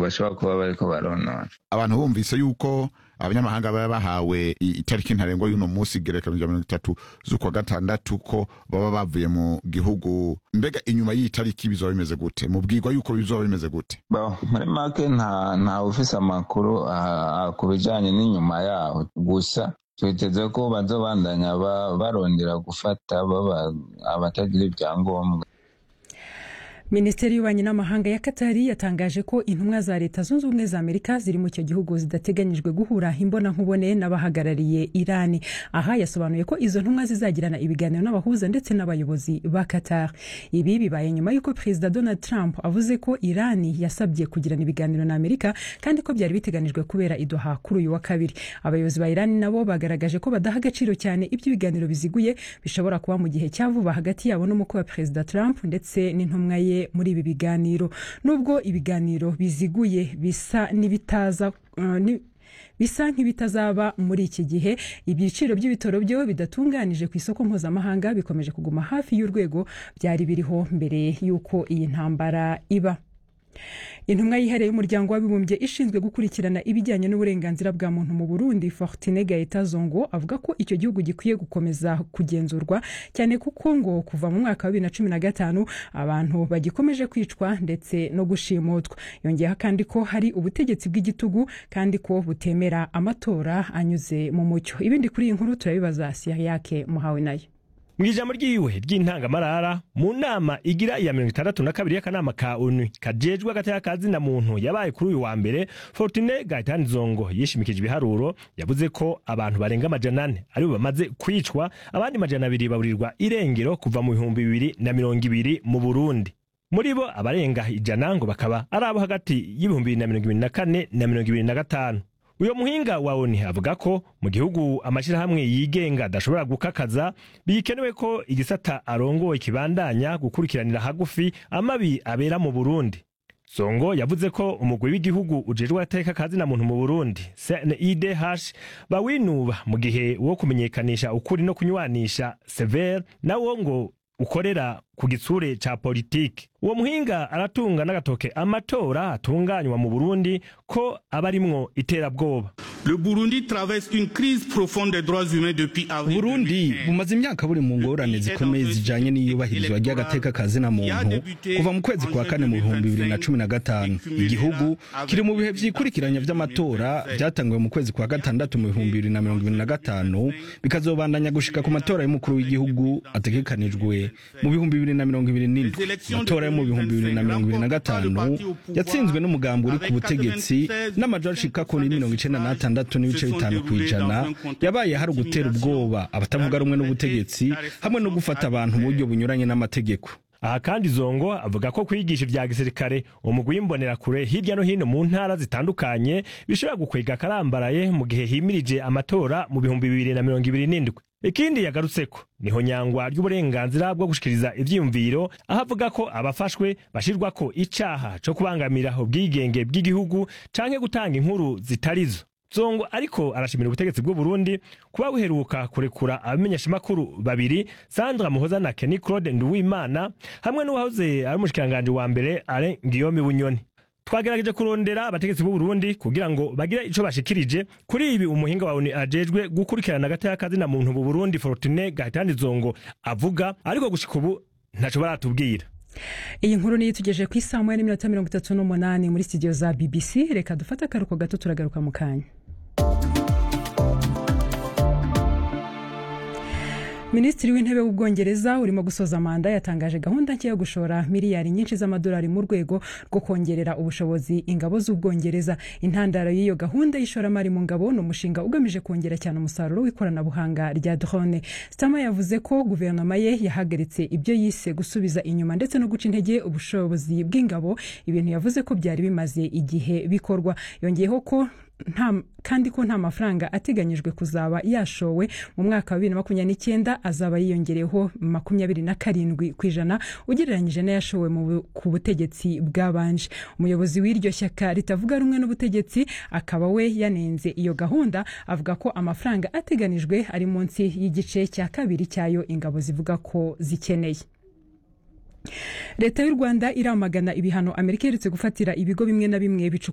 bashobora kuba bariko baronona abantu bumvise yuko abanyamahanga baba bahawe i- itariki ntarengwa y'uno munsi igerekanyo rya mirongo itatu z'ukwa gatandatu ko baba bavuye mu gihugu mbega inyuma y'iyi tariki bizoba bimeze gute mubwirwa yuko bizoba bimeze gute Bo, muri make nta nta ufise amakuru ah, ah, ku bijanye n'inyuma yaho gusa twiteze ko bazobandanya ba- barondera gufata baba abatagira ibyangombwa minisiteri y'ububanyi n'amahanga ya katari yatangaje ko intumwa za leta zunze ubumwe za amerika ziri mu icyo gihugu zidateganyijwe guhura imbonankubone n'abahagarariye irani aha yasobanuye ko izo ntumwa zizagirana ibiganiro n'abahuza ndetse n'abayobozi ba qatar ibi bibaye nyuma y'uko perezida donald trump avuze ko irani yasabye kugirana ibiganiro na amerika kandi ko byari biteganijwe kubera idoha kuri uyu wa kabiri abayobozi ba irani nabo bagaragaje ko badaha agaciro cyane ibyo ibiganiro biziguye bishobora kuba mu gihe cya vuba hagati yabo n'umukwe wa perezida trump ndetse n'intumwa ye muri ibi biganiro nubwo ibiganiro biziguye bisa n'ibitaza uh, ni- bisa nk'ibitazaba muri iki gihe ibiciro by'ibitoro byo bidatunganije ku isoko mpuzamahanga bikomeje kuguma hafi y'urwego byari biriho mbere y'uko iyi ntambara iba intumwa yihariye y'umuryango w'abibumbye ishinzwe gukurikirana ibijyanye n'uburenganzira bwa muntu mu burundi fortine gaeta zongo avuga ko icyo gihugu gikwiye gukomeza kugenzurwa cyane kuko ngo kuva mu mwaka wa bibiri na cumi na gatanu abantu bagikomeje kwicwa ndetse no gushimutwa yongeyeho kandi ko hari ubutegetsi bw'igitugu kandi ko butemera amatora anyuze mu mucyo ibindi kuri iyi nkuru turabibaza siyake muhawe nayo mu ijambo ryiwe ry'intangamarara mu nama igira iya mirongo itandatu na kabiri y'akanama ka onu kajejwe agateka kazina muntu yabaye kuri uyu wa mbere fortune gaitani zongo yishimikije ibiharuro yavuze ko abantu barenga amajana ane aribo bamaze kwicwa abandi majana abiri baburirwa irengero kuva mu bihumbi bibiri na mirongo ibiri mu burundi muri bo abarenga ijana ngo bakaba ari abo hagati y'ibihumbi bibiri na mirongo ibiri na kane na mirongo ibiri na gatanu uyo muhinga wa oni avuga ko mu gihugu amashyirahamwe yigenga adashobora gukakaza bikenewe ko igisata arongoye kibandanya gukurikiranira hagufi amabi abera mu burundi songo yavuze ko umugwi w'igihugu ujejwe agateka kazina muntu mu burundi cnidh bawinuba mu gihe wo kumenyekanisha ukuri no kunywanisha sever nawo ngo ukorera ku gitsure ca politiki uwo muhinga aratunga n'agatoke amatora atunganywa mu burundi ko aba arimwo iterabwoba Le Burundi traverse une crise profonde des droits humains depuis avril. Burundi 2015. bumaze imyaka buri mu ngorane zikomeye zijanye n'iyubahirizwa ry'agateka kazina muntu kuva mu kwezi kwa kane mu bihumbi bibiri na cumi na gatanu igihugu kiri mu bihe vyikurikiranya vy'amatora vyatanguwe mu kwezi kwa gatandatu mu bihumbi bibiri na mirongo ibiri na gatanu bikazobandanya gushika ku matora y'umukuru w'igihugu ategekanijwe mu bihumbi bibiri na mirongo ibiri n'indwi amatora yo mu bihumbi bibiri na mirongo ibiri na gatanu yatsinzwe n'umugambi uri ku butegetsi n'amajwi ashika kuri mirongo icenda n'atandatu n'ibice bitanu ku ijana yabaye hari ugutera ubwoba abatavuga rumwe n'ubutegetsi hamwe no gufata abantu mu buryo bunyuranye n'amategeko aha kandi zongo avuga ko kwigisha ibya gisirikare umugwi w'imbonerakure hirya no hino mu ntara zitandukanye bishobora gukwega akarambaraye mu gihe himirije amatora mu bihumbi bibiri na mirongo ibiri n'indwi ikindi yagarutseko niho nyangwa ry'uburenganzira bwo gushikiriza ivyiyumviro aho avuga ko abafashwe bashirwako icaha co kubangamira ubwigenge bw'igihugu canke gutanga inkuru zitarizo zongo ariko arashimira ubutegetsi bw'u Burundi kuba buheruka kurekura abamenyeshamakuru babiri Sandra Muhoza na Kenny Claude Nduwimana hamwe n'uwahoze ari umushikiranganje wa mbere Alain Guillaume Bunyoni twagerageje kurondera abategetsi b'u Burundi kugira ngo bagire ico bashikirije kuri ibi umuhinga wawe ajejwe gukurikirana agateka kazina muntu mu Burundi Fortune Gaitani Zongo avuga ariko gushika ubu ntaco baratubwira iyi nkuru niyo itugejeje ku isaha moya n'iminota mirongo itatu n'umunani muri studio za bbc reka dufate akaruhuko gato turagaruka mu kanya minisitiri w'intebe w'ubwongereza urimo gusoza manda yatangaje gahunda nshya yo gushora miliyari nyinshi z'amadolari mu rwego rwo kongerera ubushobozi ingabo z'ubwongereza intandaro y'iyo gahunda y'ishoramari mu ngabo ni umushinga ugamije kongera cyane umusaruro w'ikoranabuhanga rya drone stama yavuze ko guverinoma ye yahagaritse ibyo yise gusubiza inyuma ndetse no guca intege ubushobozi bw'ingabo ibintu yavuze ko byari bimaze igihe bikorwa yongeyeho ko nta kandi ko nta mafaranga ateganyijwe kuzaba yashowe mu mwaka wa bibiri na makumyabiri n'icyenda azaba yiyongereyeho makumyabiri na karindwi ku ijana ugereranyije n'ayashowe ku butegetsi bwabanje umuyobozi w'iryo shyaka ritavuga rumwe n'ubutegetsi akaba we yanenze iyo gahunda avuga ko amafaranga ateganijwe ari munsi y'igice cya kabiri cyayo ingabo zivuga ko zikeneye leta y'u rwanda iramagana ibihano amerika iherutse gufatira ibigo bimwe na bimwe bicukuye